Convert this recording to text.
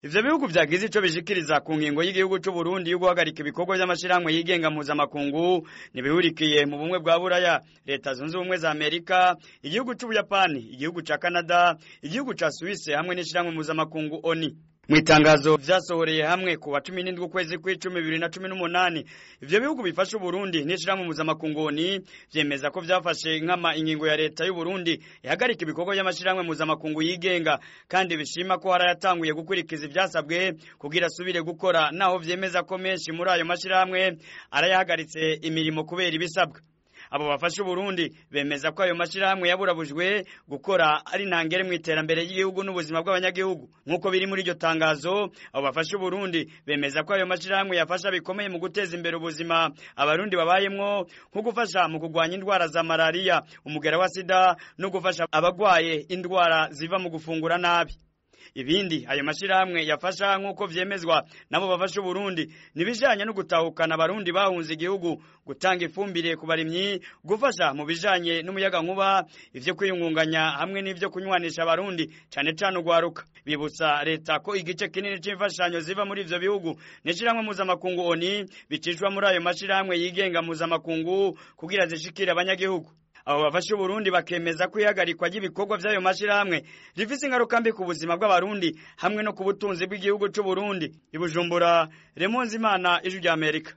ivyo bihugu vyagize ico bishikiriza ku ngingo y'igihugu c'u Burundi yo guhagarika ibikorwa vy'amashirahamwe yigenga mpuzamakungu ntibihurikiye mu bumwe bwa buraya leta zunze ubumwe za amerika igihugu c'ubuyapani igihugu ca canada igihugu ca suwise hamwe n'ishirahamwe mpuzamakungu oni mu itangazo vyasohoreye hamwe ku wa cumi n'indwi ukwezi kw'icumi bibiri na cumi n'umunani ivyo bihugu bifasha uburundi n'ishirahamwe mpuzamakungu oni vyemeza ko vyafashe nkama ingingo ya leta y'uburundi ihagarika ibikorwa vy'amashirahamwe mpuzamakungu yigenga kandi bishima ko harayatanguye gukurikiza ivyasabwe kugira asubire gukora naho vyemeza ko menshi muri ayo mashirahamwe arayahagaritse imirimo kubera ibisabwa abo bafasha Uburundi bemeza ko ayo mashirahamwe yaburabujwe gukora ari ntangere mu iterambere ry'igihugu n'ubuzima bw'abanyagihugu nk'uko biri muri iryo tangazo abo bafasha Uburundi bemeza ko ayo mashirahamwe yafasha bikomeye mu guteza imbere ubuzima abarundi babayemwo nko gufasha mu kurwanya indwara za malaria umugera wa sida no gufasha abagwaye indwara ziva mu gufungura nabi ibindi ayo mashirahamwe yafasha nk'uko vyemezwa nabo bafasha Uburundi nibijanye no gutahukana abarundi bahunze igihugu gutanga ifumbire ku barimyi gufasha mu bijanye n'umuyaga nkuba ivyo kwiyungunganya hamwe n'ivyo kunywanisha abarundi cane cane ugwaruka bibutsa leta ko igice kinini c'imfashanyo ziva muri ivyo bihugu n'ishirahamwe mpuzamakungu oni bicishwa muri ayo mashirahamwe yigenga mpuzamakungu kugira zishikire abanyagihugu abo bafasha Uburundi bakemeza ko ihagarikwa ry'ibikorwa vy'ayo mashirahamwe rifise ingaruka mbi ku buzima bw'abarundi hamwe no ku butunzi bw'igihugu c'u Burundi ibujumbura Remonzi Imana ijwi rya Amerika